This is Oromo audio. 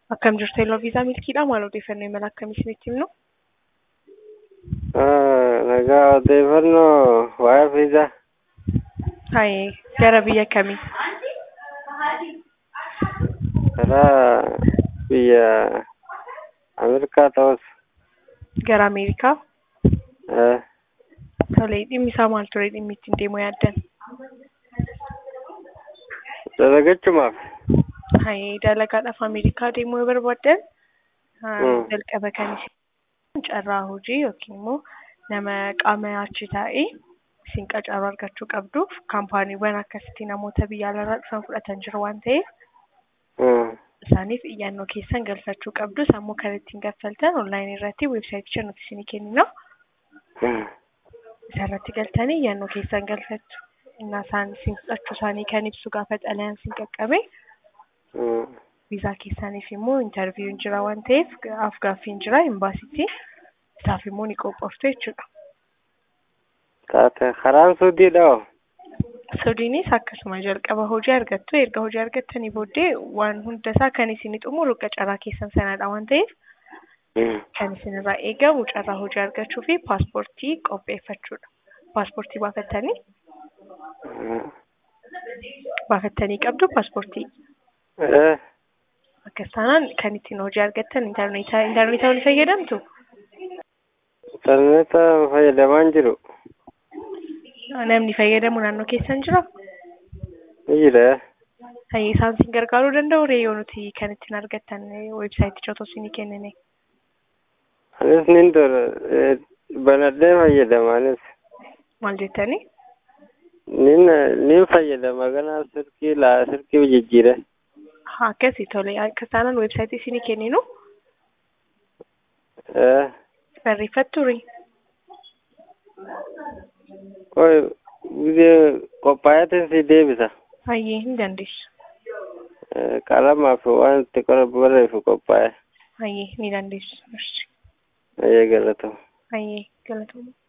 Akkam jirtu Yellow Visa milkiidha. Maal odeeffannoo imala akkamii isinitti himnu? Nagaa odeeffannoo waa'ee viizaa. Haayee gara biyya kamii? Karaa biyya Ameerikaa ta'us. Gara Ameerikaa? eh, Tolee, dhimmi isaa maal ture dhimmi ittiin deemuu yaaddan? Dalagachumaaf. Haayee dalagaadhaaf Ameerikaa deemuu yoo barbaaddan haa, Mm. jalqaba kan isin carraa hojii yookiin immoo nama qaama achi taa'ee isin qacaru argachuu qabduuf kaampaaniiwwan akkasitti namoota biyya alaarraa dhufan fudhatan jiru waan ta'eef Mm. isaaniif iyyannoo keessan galfachuu qabdu. Sammuu kan ittiin gaffaltan onlaayinii irratti weebsaayitii nuti isinii kennina. Mm. Isarratti galtanii iyyannoo keessan galfattu. Innaa isaan isin fudhachuu isaanii kan ibsu gaafa xalayaan isin qaqqabe Mm. viizaa keessaniif immoo intarviiyuun jira waan ta'eef af gaaffiin jira imbaasitti isaaf immoo ni qophooftu jechuudha. Taate karaan suudiidha hoo? Suudiinis akkasuma jalqaba hojii argattu erga hojii argattanii booddee waan hunda isaa kan isin xumuru qacaraa keessan sanadha waan ta'eef Mm. kan isinirraa eegamu carraa hojii argachuu fi paaspoortii qopheeffachuudha. Paaspoortii baafattanii Mm. baafattanii qabdu paaspoortii. Eh, Akkas taanaan kan ittiin hojii argattan intarneetaa intarneetaa ni fayyadamtu. Intarneeta fayyadamaan jiru. Namni fayyadamu naannoo keessan jira. Ni jira. Hayyee isaan isin gargaaruu danda'u reeyoo nuti kan ittiin argattan weebsaayitii otoo isinii kennine. Anis nin tura. eh, Banadhee fayyadama anis. Maal jettanii? Nin nin fayyadama kanaaf sirkii laa sirkii jijjiire. Haa akkasii tole akkas taanaan weebsaayitii isinii kenninu Eh, barreeffattuuri. qoy biyya qophaa'eetiin si deebisa. Hayyee hin dandeessu. Eh, qalamaaf waan itti qora barreessu qophaa'e. Hayyee ni dandeessu. Ayyee galatama. Hayyee galatoomaa.